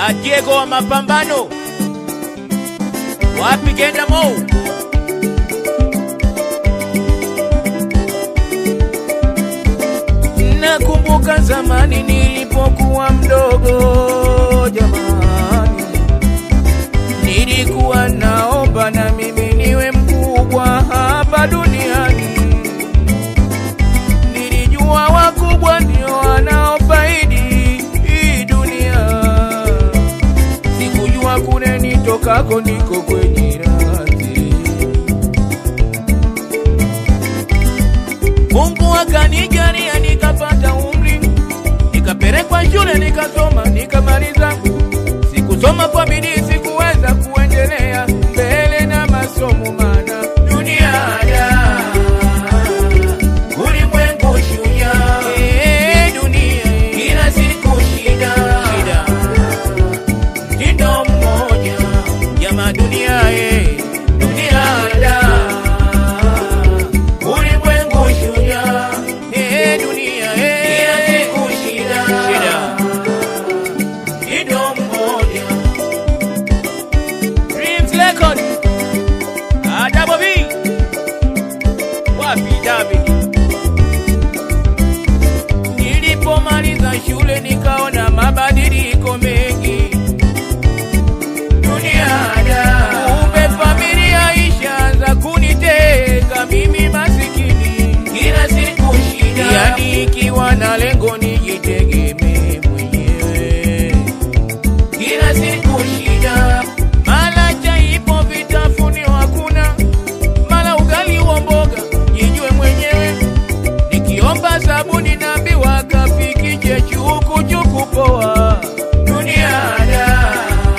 Diego wa mapambano wapi Genda Mou Nakumbuka zamani nilipokuwa mdogo, jamani, nilikuwa naomba na mimi niwe mkubwa hapa duniani. Nilijua wakubwa ndio wanaofaidi hii dunia, sikujua kule nitokako niko kwenye radhi. Mungu akanijalia nikapata umri, nikapelekwa shule nikasoma, nikamaliza. Sikusoma kwa bidii, sikuweza kuendelea mbele na masomo, maana dunia da ulimwengu shujaa, eh, dunia kila siku shida, shida mtindo mmoja jama dunia eh, dunia da ulimwengu shujaa eh, dunia eh, kila siku shida, shida mtindo mmoja Dreams Record ah, Double B wapi David Nilipomaliza shule nikaona mabadiliko mengi duniada, kumbe familia ishaanza kunitenga mimi masikini, kila siku shida, yani ikiwa na lengo nijitegemee mwenyewe, kila siku shida, mala chaipo vitafunio hakuna, mala ugali wa mboga, jijue mwenyewe nikiomba sabuni naambiwa kafikije chuku chuku poa duniada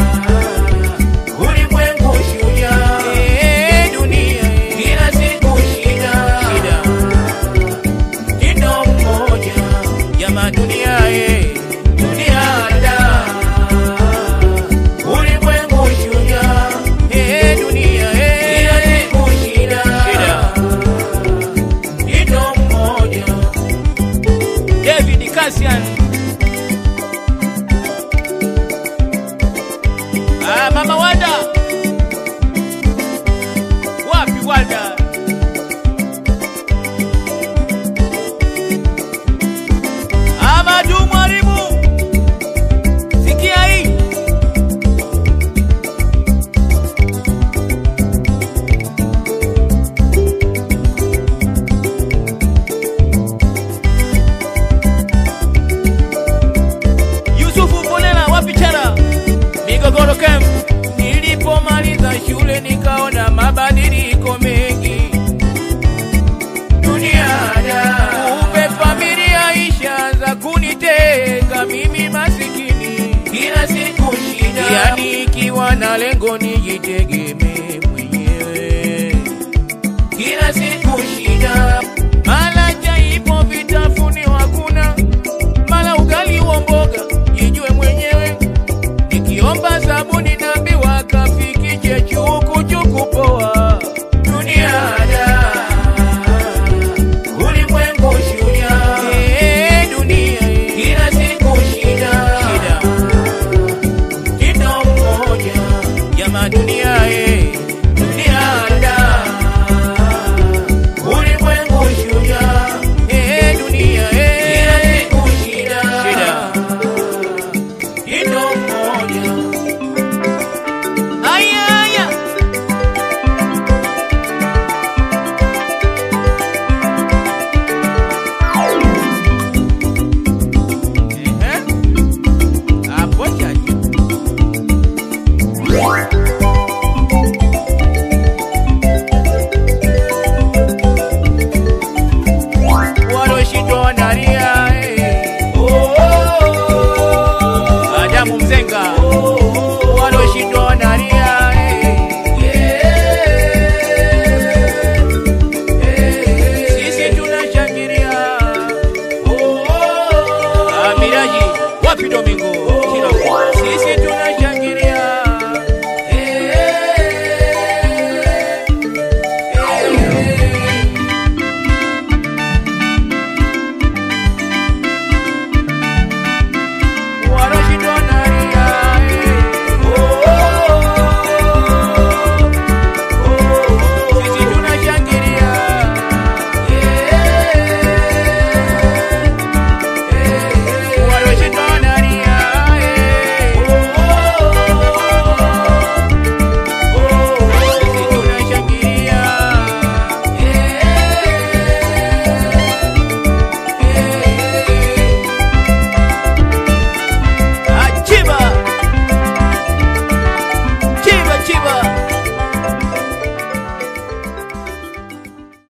ulimwengu shujaa eh, dunia kila siku shida shida mtindo mmoja jama dunia eh, duniada ulimwengu shujaa eh, dunia eh, kila siku shida shida mtindo mmoja David Cassian Ah, Mama Wanda wapi Wanda Amadu mwalimu sikia hii Yusufu Mbolela wapi Chara Migogoro Camp. Nilipomaliza shule nikaona mabadiliko mengi duniada, kumbe familia ishaanza kunitenga mimi masikini, kila siku shida, yani ikiwa na lengo nijitegemee mwenyewe, kila siku shida, mala jaipo vitafunio hakuna, mala ugali wa mboga, jijue mwenyewe nikiomba sabuni naambiwa kafikije chuku chuku poa duniada ulimwengu shujaa eh, dunia kila siku shida shida mtindo mmoja jama dunia eh, duniada ulimwengu shujaa eh, dunia eh, kila siku shida shida mtindo mmoja aya aya Ehe. Hapo chaji. Waloshindwa wanalia, eh. Adamu Mzenga waloshindwa wanalia, eh. Sisi tunashangilia. Ah, Miraji wapi Domingo?